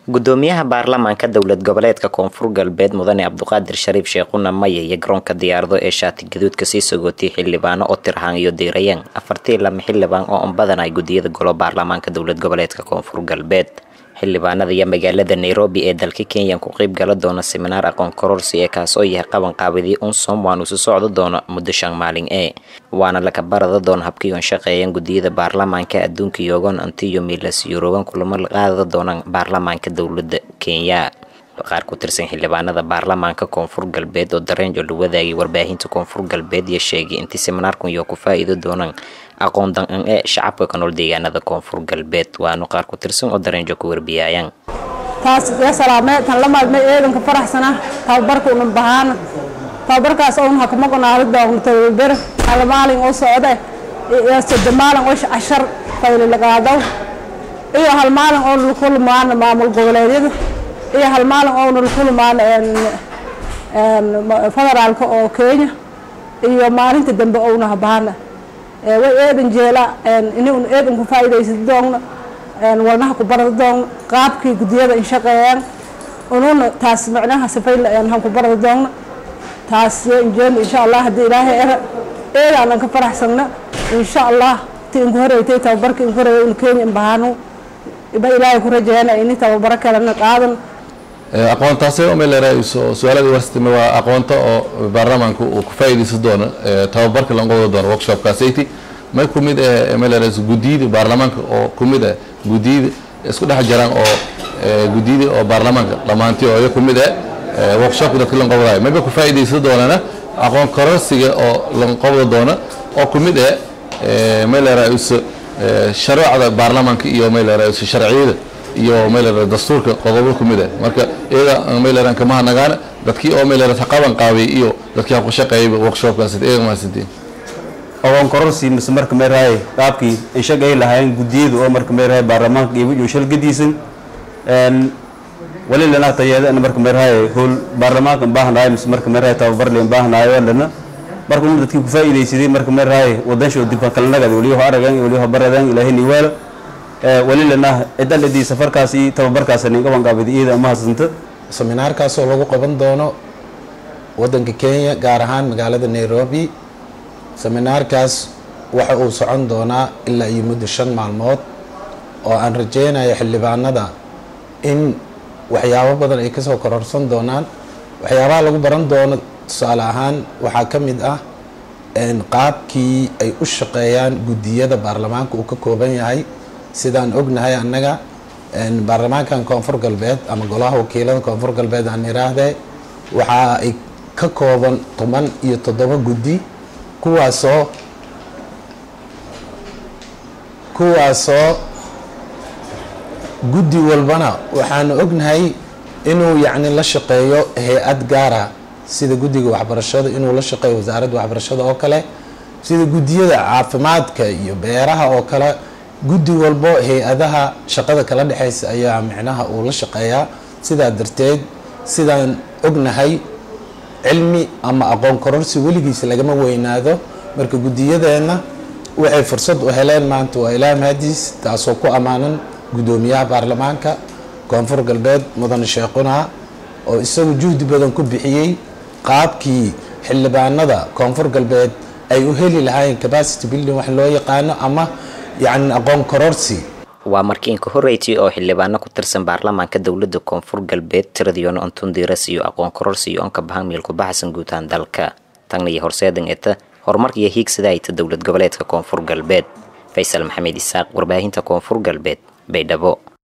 gudoomiyaha baarlamaanka dowlad goboleedka koonfur galbeed mudane cabduqaadir shariif sheekhuna maye iyo garoonka diyaarado ee shaati gaduudka sii sogootiyay xildhibaano oo tirhaan iyo diirayeen afartii lama xildhibaan oo unbadan ay gudiyada golo baarlamaanka dowlad goboleedka koonfur galbeed xildhibaanada iyo magaalada nairobi ee dalka kenya ku qeyb gala doona seminaar aqoon kororsi ee kaasoo yahay qaban qaabidii unsom waanu isu socdo doono muddo shan maalin ee waana laka barada doona habkiion shaqeeyeen gudiyada baarlamaanka adduunka yogon antiyo milas yurogan kulamo la qaadada doonaan baarlamaanka dowlada kenya qaar ku tirsan xildhibaanada baarlamaanka koonfur galbeed oo dareenjo la wadaagay warbaahinta koonfur galbeed iyo sheegay intii seminaarkan iyo ku faa-iido doonaan aqoon dan-an ee shacabka ka nool deegaanada koonfur galbeed waanu qaar ku tirsan oo dareenjo ku warbiyaayaan taas iga salaamee tan la maalmay eedanka faraxsana tababarka una bahaana tababarkaas oon hakuma gonaado doogno tababar hal maalin oo socda iyo sadde maalin oo cashar fayli lagaado iyo hal maalin oo lakulmaana maamul goboleedyada iyo hal maalin oo lakulmaana federaalka oo kenya iyo maalinta dambe ouna habaana way eedan jeela inun eedan ku faa'iidaysan doogno walnaha ku barada doogno qaabkii gudiyada in shaqeeyaan ununa taas macnaha sifayl han ku barada doogno taas injeen insha allah haddii ilaahay era eedaanan ka faraxsanna insha allah ti inku horeytay tababarka inku horeeya in kenya in bahaano ba ilaahay ku rajeeyana ini tababaro kalena qaadan aqoontaasi umelerayso su-aalada warstima waa aqoonta oo baarlamaanka uu ku faa'iidaysan doono tababarka la qodi doono workshopkaasati may ku mid ah melerayso gudiyada baarlamaanka oo ku mid ah gudiyada isku dhex jiraan oo gudiyada oo baarlamaanka dhammaantii oo iya ku mid ah workshopka dadka la qobdayo mayba ku faa'iidaysan doonana aqoon kororsiga oo la qobda doona oo ku mid ah melerayso sharuucda baarlamaanka iyo melerayso sharciyada iyo meelera dastuurka qodobo ku mid ah marka iyaga meeleran kama nagaana dadkii oo meelera qaban qaabay iyo dadkii ha ku shaqeeyay workshopkaas iyaga maasideen aqoon kororsi mise marka meerahay qaabkii ay shaqeey lahaayeen gudiyada oo marka meerahay baarlamaanka iyo wixii shal gadiisan een wali lana tayeeda marka meerahay hool baarlamaanka baahnaay mise marka meerahay tababar leen baahnaay lana marka uu dadkii ku faa'iideysaday marka meerahay wadansho dib kala nagad wali ho aragan wali ho baradan ilaahay ni wala wali lana cidaladii safarkaas iyo tababarkaas ninka wangaabida iyada ama hasanta seminaarkaasoo lagu qaban doono wadanka kenya gaar ahaan magaalada nairobi seminaarkaas waxa uu socon doonaa ilaa iyo muddo shan maalmood oo aan rajeynayo xildhibaanada in waxyaabo badan ay kasoo kororsan doonaan waxyaabaha lagu baran doono tusaale ahaan waxaa ka mid ah qaabkii ay u shaqeeyaan guddiyada baarlamaanka uu ka kooban yahay sidaan ognahay annaga baarlamaankan koonfur galbeed ama golaha wakiilada koonfur galbeed aan iraahdee waxa ay ka kooban toban iyo toddoba guddi kuwaasoo kuwaasoo guddi walbana waxaanu ognahay inuu yacni la shaqeeyo hay-ad gaara sida guddiga waxbarashada inuu la shaqeeyo wasaaradda waxbarashada oo kale sida guddiyada caafimaadka iyo beeraha oo kale guddi walbo hay-adaha shaqada kala dhexeysa ayaa micnaha uu la shaqeeyaa sidaa darteed sidaan ognahay cilmi ama aqoon kororsi weligiisa lagama weynaado marka guddiyadeenna waxay fursad u heleen maanta waa ilaa mahadiis taasoo ku ammaanan guddoomiyaha baarlamaanka koonfur galbeed mudane sheekhuna oo isagu juhdi badan ku bixiyey qaabkii xildhibaanada koonfur galbeed ay u heli lahaayeen capacity building wax loo yaqaano ama yacni aqoon kororsi waa markii inka horreysay oo xildhibaano ku tirsan baarlamaanka dowlada koonfur galbeed tiradiyoona ontundiras iyo aqoon kororsi iyo onka bahamiil ku baxsan guutaan dalka tagna iyo horseedan eta horumarka iyo hiigsada ayta dowlad goboleedka koonfur galbeed faysal maxamed isaaq warbaahinta koonfur galbeed baydhabo